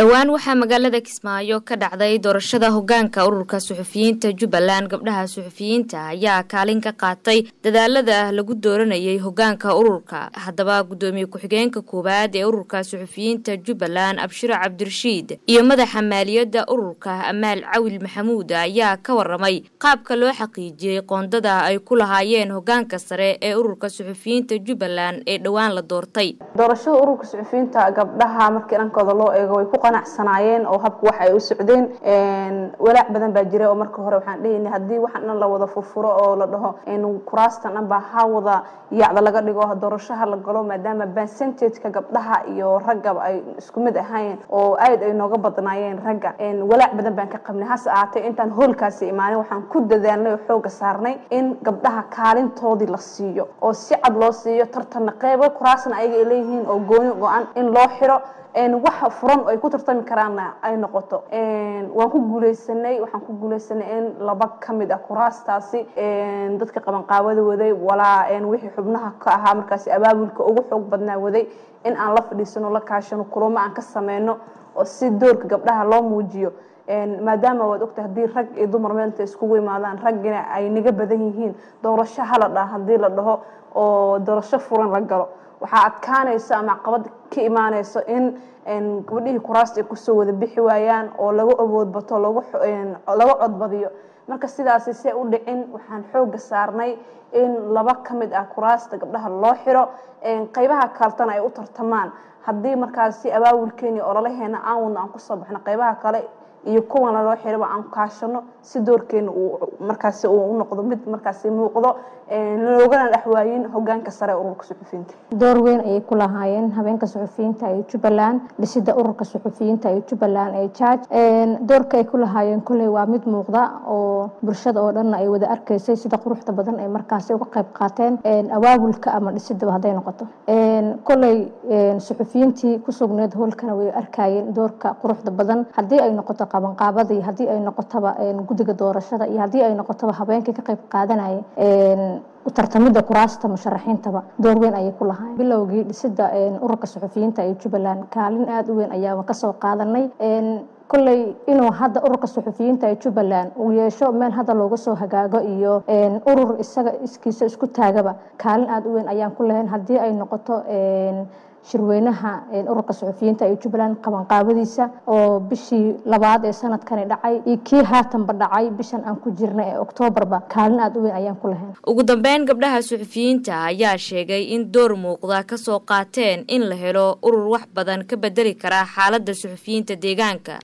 dhowaan waxaa magaalada kismaayo ka dhacday doorashada hogaanka ururka suxufiyiinta jubbaland gabdhaha suxufiyiinta ayaa kaalin ka qaatay dadaalada lagu dooranayay hogaanka ururka haddaba guddoomiye ku-xigeenka koowaad ee ururka suxufiyiinta jubbaland abshiro cabdirashiid iyo madaxa maaliyadda ururka amaal cawil maxamuud ayaa ka waramay qaabka loo xaqiijiyey qoondada ay ku lahaayeen hogaanka sare ee ururka suxufiyiinta jubbaland ee dhowaan la doortay doorashada ururka suxufiyiinta gabdhaha markii dhankooda loo eego way ku qanacsanaayeen oo habka wax ay u socdeen walaac badan baa jira oo marka hore waxaan dhehayna haddii waxaan dhan la wada furfuro oo la dhaho kuraastan dhan baa ha wada yaacda laga dhigo doorashaha la galo maadaama percentageka gabdhaha iyo raggaba ay isku mid ahayn oo aad ay nooga badnaayeen ragga walaac badan baan ka qabnay hase ahaatee intaan hoolkaasi imaanin waxaan ku dadaalnay oo xooga saarnay in gabdhaha kaalintoodii la siiyo oo si cad loo siiyo tartanna qeybo kuraasna ayaga ay leeyihiin oo gooni go-an in loo xiro waxa furan oo ay ku tartami karaanna ay noqoto waan ku guuleysanay waxaan ku guuleysanay in laba ka mid ah kuraastaasi dadka qabanqaabada waday walaa wixii xubnaha ka ahaa markaasi abaabulka ugu xoog badnaa waday in aan la fadhiisano la kaashano kulamo aan ka sameyno oo si doorka gabdhaha loo muujiyo maadaama waad ogtay haddii rag iyo dumar meelta iskugu imaadaan raggina ay naga badan yihiin doorasho hala dhaha haddii la dhaho oo doorasho furan la galo waxaa adkaanaysa ama caqabad ka imaanayso in gabadhihii kuraasta ay kusoo wada bixi waayaan oo lagu awood bato laga codbadiyo marka sidaasi se u dhicin waxaan xooga saarnay in laba ka mid ah kuraasta gabdhaha loo xiro qeybaha kaletana ay u tartamaan haddii markaasi abaawulkeeni ololaheena aan wadno aan kusoo baxno qeybaha kale iyo kuwan laloo xiraba aan kaashano si doorkeena uu markaasi uu u noqdo mid markaasi muuqdo loogana dhexwaayin hogaanka sare ee ururka suxufiyiinta door weyn ayay ku lahaayeen habeenka suxufiyiinta ee jubbaland dhisida ururka suxufiyiinta ee jubbaland ee jaaj doorka ay ku lahaayeen kolley waa mid muuqda oo bulshada oo dhanna ay wada arkaysay sida quruxda badan ay markaasi uga qayb qaateen abaabulka ama dhisidaba hadday noqoto kolley suxufiyiintii ku sugneed hoolkana way arkayeen doorka quruxda badan haddii ay noqoto qabanqaabadii haddii ay noqotoba guddiga doorashada iyo haddii ay noqotoba habeenkii ka qayb qaadanaya tartamida kuraasta musharaxiintaba door weyn ayay ku lahaayeen bilowgii dhisida ururka suxufiyiinta ee jubbaland kaalin aada u weyn ayaaba kasoo qaadanay kolley inuu hadda ururka suxufiyiinta ee jubbaland uu yeesho meel hadda looga soo hagaago iyo urur isaga iskiisa isku taagaba kaalin aada u weyn ayaan ku lahayn haddii ay noqoto shirweynaha ururka suxufiyiinta ee jubbaland qabanqaabadiisa oo bishii labaad ee sanadkani dhacay iyo kii haatanba dhacay bishan aan ku jirna ee oktoobarba kaalin aada u weyn ayaan ku lahayn ugu dambeyn gabdhaha suxufiyiinta ayaa sheegay in door muuqda kasoo qaateen in la helo urur wax badan ka bedeli karaa xaaladda suxufiyiinta deegaanka